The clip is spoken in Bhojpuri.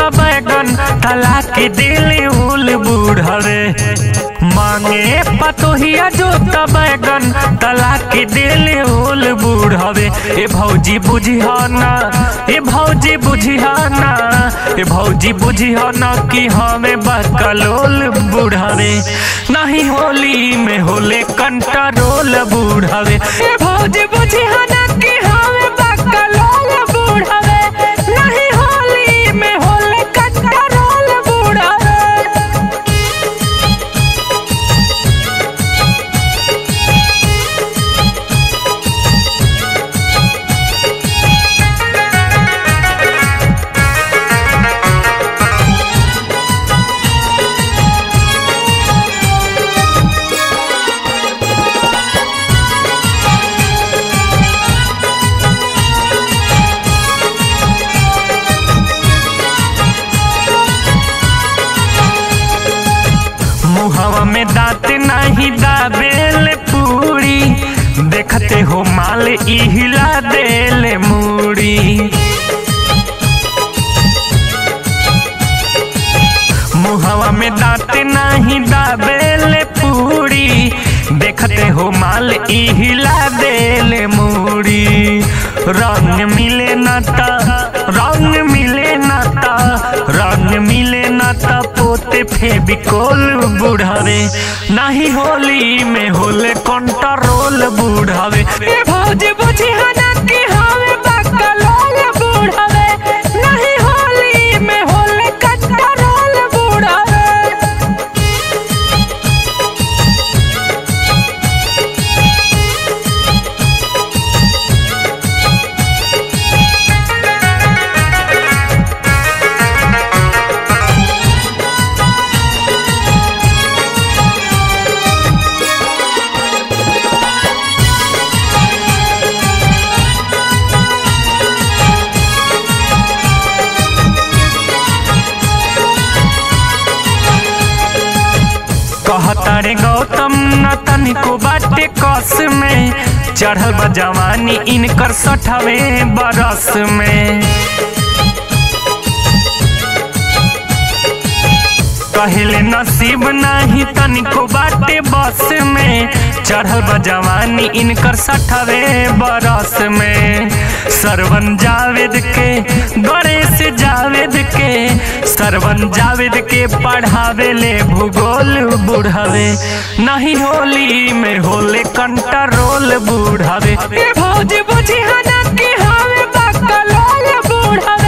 त बैगन तलाक दिल उल बूढ़वे मांगे पतोहिया जो त बैगन तलाक दिल उल बूढ़वे ए भौजी बुझिया ना ए भौजी बुझिया ना ए भौजी बुझिया ना कि हमें बकलोल बूढ़वे नहीं होली में होले कंट्रोल बूढ़वे ए भौजी बुझिया ना कि हमें बकलोल बूढ़वे नहीं होली में होले कंट्रोल बूढ़वे मुहवा में दांत नहीं दाबेल पूरी देखते हो माल ई हिला देल मूड़ी मुहवा में दांत नहीं दाबेल पूरी देखते हो माल ई हिला देल मूड़ी रंग मिले ना ता रंग मिले ना ता रंग मिले ना ता पोते फेबिकोल बुढ़ावे नहीं होली में होले कंट्रोल बुढ़ावे ए भौजी बुझी हना कि हमें बकलोल बुढ़ावे नहीं होली में होले कंट्रोल बुढ़ावे कहता रे गौतम न तनिको बाटे कस में चढ़ल बा जवानी इनकर सठवे बरस में कहले नसीब नहीं तनिको बाटे बस में चढ़ल बा जवानी इनकर सठवे बरस में सरवन जावेद के गणेश जावेद के सरवन जावेद के पढ़ावे ले भूगोल बुढ़ावे नहीं होली में होले कंट्रोल बुढ़ावे ए भौजी बुझी हना कि हमें बकलोल बुढ़ावे